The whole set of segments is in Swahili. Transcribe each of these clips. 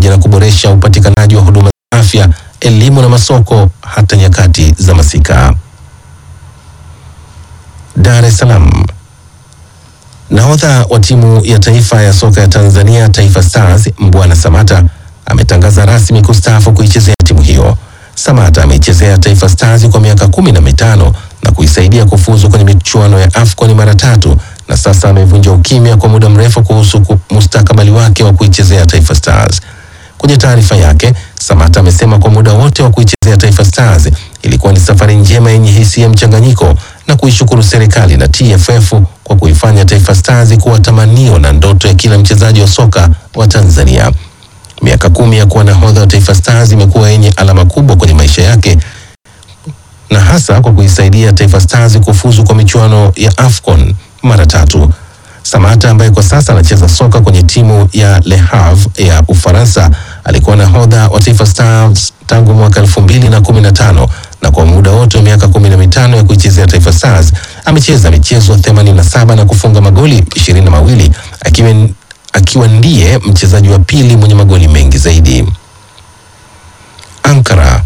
pamoja na kuboresha upatikanaji wa huduma za afya, elimu na masoko hata nyakati za masika. Dar es Salaam. Nahodha wa timu ya taifa ya soka ya Tanzania Taifa Stars Mbwana Samata ametangaza rasmi kustaafu kuichezea timu hiyo. Samata ameichezea Taifa Stars kwa miaka kumi na mitano na kuisaidia kufuzu kwenye michuano ya AFCON mara tatu na sasa amevunja ukimya kwa muda mrefu kuhusu ku- mustakabali wake wa kuichezea Taifa Stars. Kwenye taarifa yake, Samata amesema kwa muda wote wa kuichezea Taifa Stars ilikuwa ni safari njema yenye hisia mchanganyiko na kuishukuru serikali na TFF kwa kuifanya Taifa Stars kuwa tamanio na ndoto ya kila mchezaji wa soka wa Tanzania. Miaka kumi ya kuwa nahodha wa Taifa Stars imekuwa yenye alama kubwa kwenye maisha yake na hasa kwa kuisaidia Taifa Stars kufuzu kwa michuano ya AFCON mara tatu. Samata ambaye kwa sasa anacheza soka kwenye timu ya Le Havre ya Ufaransa alikuwa nahodha wa Taifa Stars tangu mwaka elfu mbili na kumi na tano na kwa muda wote wa miaka kumi na mitano ya kuichezea Taifa Stars amecheza michezo 87 na kufunga magoli ishirini na mawili akiwa, akiwa ndiye mchezaji wa pili mwenye magoli mengi zaidi. Ankara.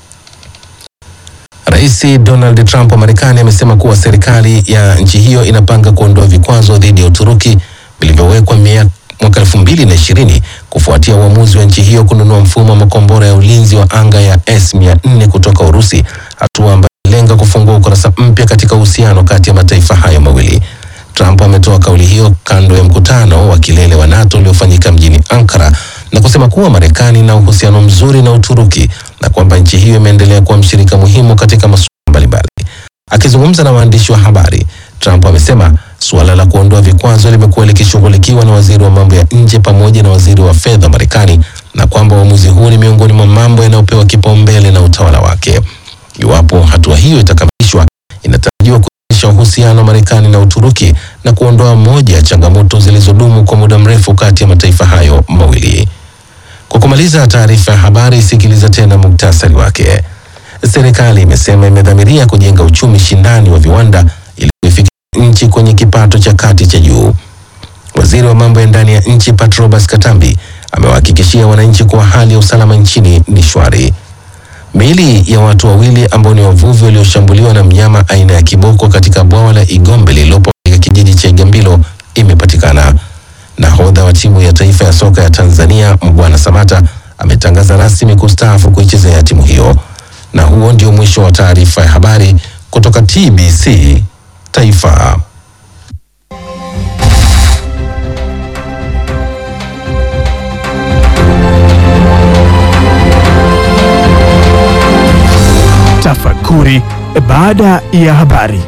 Rais Donald Trump wa Marekani amesema kuwa serikali ya nchi hiyo inapanga kuondoa vikwazo dhidi ya Uturuki vilivyowekwa mia- mwaka elfu mbili na ishirini kufuatia uamuzi wa nchi hiyo kununua mfumo wa makombora ya ulinzi wa anga ya S mia nne kutoka Urusi, hatua ambayo inalenga kufungua ukurasa mpya katika uhusiano kati ya mataifa hayo mawili. Trump ametoa kauli hiyo kando ya mkutano wa kilele wa NATO uliofanyika mjini Ankara na kusema kuwa Marekani ina uhusiano mzuri na Uturuki na kwamba nchi hiyo imeendelea kuwa mshirika muhimu katika masuala mbalimbali. Akizungumza na waandishi wa habari, Trump amesema suala la kuondoa vikwazo limekuwa likishughulikiwa na waziri wa mambo ya nje pamoja na waziri wa fedha wa Marekani na kwamba uamuzi huu ni miongoni mwa mambo yanayopewa kipaumbele na utawala wake. Iwapo hatua hiyo itakamilishwa, inatarajiwa kuimarisha uhusiano wa Marekani na Uturuki na kuondoa moja ya changamoto zilizodumu kwa muda mrefu kati ya mataifa hayo mawili. Kwa kumaliza taarifa ya habari, sikiliza tena muktasari wake. Serikali imesema imedhamiria kujenga uchumi shindani wa viwanda ili kuifikisha nchi kwenye kipato cha kati cha juu. Waziri wa mambo ya ndani ya nchi Patrobas Katambi amewahakikishia wananchi kuwa hali ya usalama nchini ni shwari. Miili ya watu wawili ambao ni wavuvi walioshambuliwa na mnyama aina ya kiboko katika bwawa la Igombe lililopo katika kijiji cha Igambilo imepatikana. Nahodha wa timu ya taifa ya soka ya Tanzania Mbwana Samata ametangaza rasmi kustaafu kuichezea timu hiyo. Na huo ndio mwisho wa taarifa ya habari kutoka TBC Taifa. Tafakuri baada ya habari.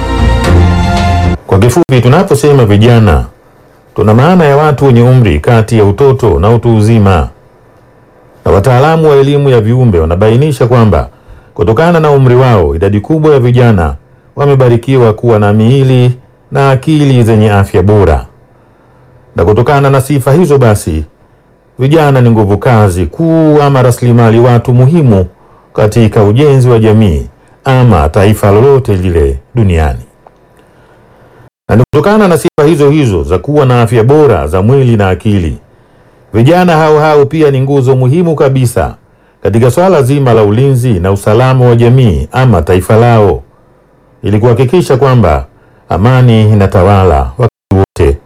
Kwa kifupi, tunaposema vijana, tuna maana ya watu wenye umri kati ya utoto na utu uzima, na wataalamu wa elimu ya viumbe wanabainisha kwamba kutokana na umri wao, idadi kubwa ya vijana wamebarikiwa kuwa na miili na akili zenye afya bora, na kutokana na sifa hizo basi vijana ni nguvu kazi kuu ama rasilimali watu muhimu katika ujenzi wa jamii ama taifa lolote lile duniani. Na ni kutokana na sifa hizo hizo za kuwa na afya bora za mwili na akili, vijana hao hao pia ni nguzo muhimu kabisa katika swala zima la ulinzi na usalama wa jamii ama taifa lao, ili kuhakikisha kwamba amani inatawala wakati wote.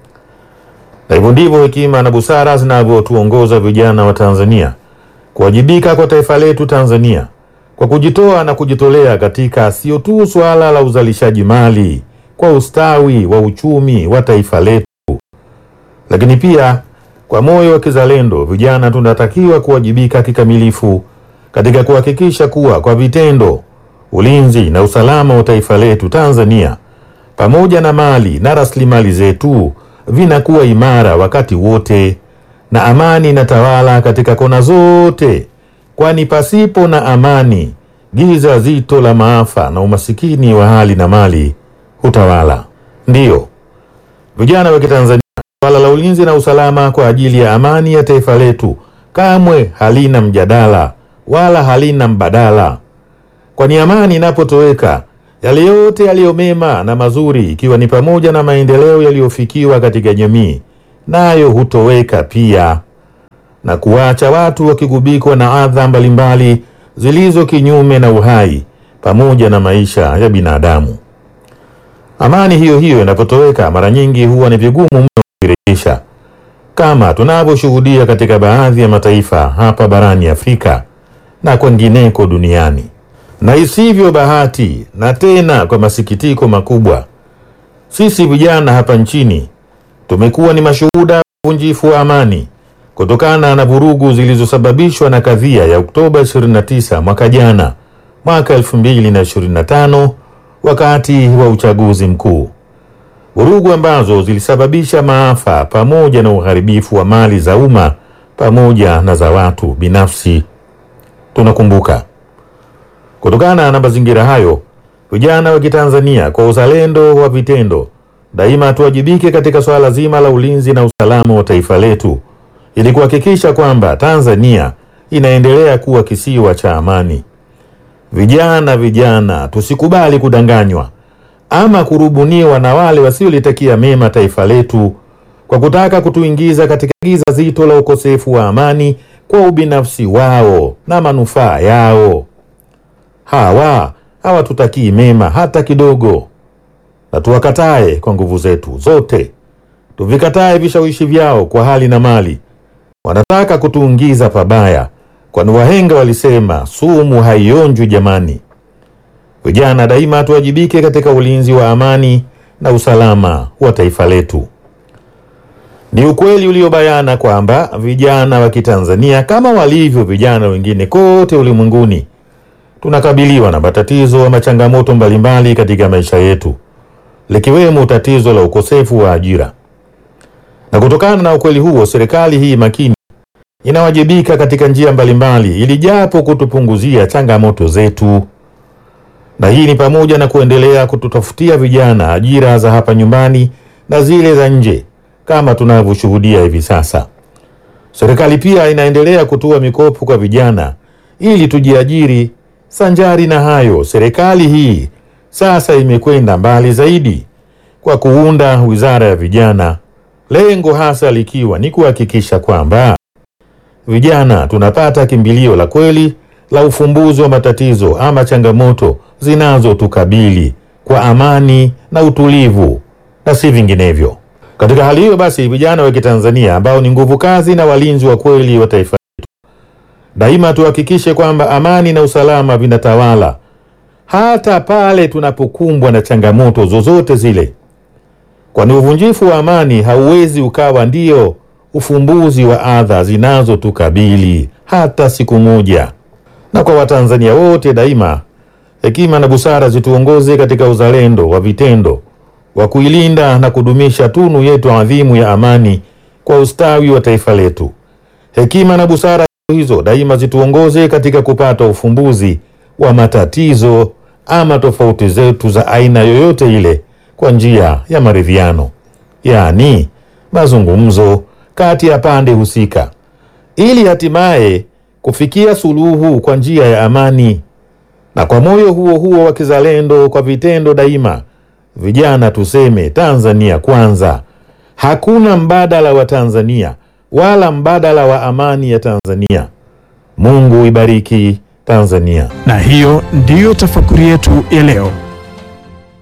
Na hivyo ndivyo hekima na busara zinavyotuongoza vijana wa Tanzania kuwajibika kwa taifa letu Tanzania kwa kujitoa na kujitolea katika sio tu suala la uzalishaji mali kwa ustawi wa uchumi wa taifa letu, lakini pia kwa moyo wa kizalendo, vijana tunatakiwa kuwajibika kikamilifu katika kuhakikisha kuwa kwa vitendo ulinzi na usalama wa taifa letu Tanzania pamoja na mali na rasilimali zetu vinakuwa imara wakati wote na amani inatawala katika kona zote, kwani pasipo na amani giza zito la maafa na umasikini wa hali na mali hutawala. Ndiyo vijana wa Kitanzania, swala la ulinzi na usalama kwa ajili ya amani ya taifa letu kamwe halina mjadala wala halina mbadala, kwani amani inapotoweka yale yote yaliyo mema na mazuri, ikiwa ni pamoja na maendeleo yaliyofikiwa katika jamii, nayo hutoweka pia. na kuwaacha watu wakigubikwa na adha mbalimbali zilizo kinyume na uhai pamoja na maisha ya binadamu. Amani hiyo hiyo inapotoweka, mara nyingi huwa ni vigumu mno kuirejesha, kama tunavyoshuhudia katika baadhi ya mataifa hapa barani Afrika na kwengineko duniani. Na isivyo bahati, na tena kwa masikitiko makubwa, sisi vijana hapa nchini tumekuwa ni mashuhuda wa uvunjifu wa amani kutokana na vurugu zilizosababishwa na kadhia ya Oktoba 29 mwaka jana, mwaka 2025 wakati wa uchaguzi mkuu, vurugu ambazo zilisababisha maafa pamoja na uharibifu wa mali za umma pamoja na za watu binafsi. Tunakumbuka. Kutokana na mazingira hayo, vijana wa Kitanzania kwa uzalendo wa vitendo, daima tuwajibike katika swala zima la ulinzi na usalama wa taifa letu ili kuhakikisha kwamba Tanzania inaendelea kuwa kisiwa cha amani. Vijana, vijana, tusikubali kudanganywa ama kurubuniwa na wale wasiolitakia mema taifa letu kwa kutaka kutuingiza katika giza zito la ukosefu wa amani kwa ubinafsi wao na manufaa yao. Hawa hawatutakii mema hata kidogo, na tuwakatae kwa nguvu zetu zote, tuvikatae vishawishi vyao kwa hali na mali. Wanataka kutuingiza pabaya, kwani wahenga walisema sumu haionjwi jamani. Vijana daima tuwajibike katika ulinzi wa amani na usalama wa taifa letu. Ni ukweli uliobayana kwamba vijana wa Kitanzania kama walivyo vijana wengine kote ulimwenguni tunakabiliwa na matatizo ama changamoto mbalimbali katika maisha yetu, likiwemo tatizo la ukosefu wa ajira. Na kutokana na ukweli huo, serikali hii makini inawajibika katika njia mbalimbali ili japo kutupunguzia changamoto zetu, na hii ni pamoja na kuendelea kututafutia vijana ajira za hapa nyumbani na zile za nje kama tunavyoshuhudia hivi sasa. Serikali pia inaendelea kutoa mikopo kwa vijana ili tujiajiri. Sanjari na hayo, serikali hii sasa imekwenda mbali zaidi kwa kuunda wizara ya vijana, lengo hasa likiwa ni kuhakikisha kwamba vijana tunapata kimbilio la kweli la ufumbuzi wa matatizo ama changamoto zinazotukabili kwa amani na utulivu na si vinginevyo. Katika hali hiyo basi, vijana wa Kitanzania ambao ni nguvu kazi na walinzi wa kweli wa taifa letu, daima tuhakikishe kwamba amani na usalama vinatawala hata pale tunapokumbwa na changamoto zozote zile, kwani uvunjifu wa amani hauwezi ukawa ndio ufumbuzi wa adha zinazotukabili hata siku moja. Na kwa Watanzania wote daima, hekima na busara zituongoze katika uzalendo wa vitendo wa kuilinda na kudumisha tunu yetu adhimu ya amani kwa ustawi wa taifa letu. Hekima na busara hizo daima zituongoze katika kupata ufumbuzi wa matatizo ama tofauti zetu za aina yoyote ile kwa njia ya maridhiano, yaani mazungumzo kati ya pande husika, ili hatimaye kufikia suluhu kwa njia ya amani. Na kwa moyo huo huo wa kizalendo, kwa vitendo daima, vijana tuseme Tanzania kwanza. Hakuna mbadala wa Tanzania wala mbadala wa amani ya Tanzania. Mungu ibariki Tanzania. Na hiyo ndiyo tafakuri yetu ya leo.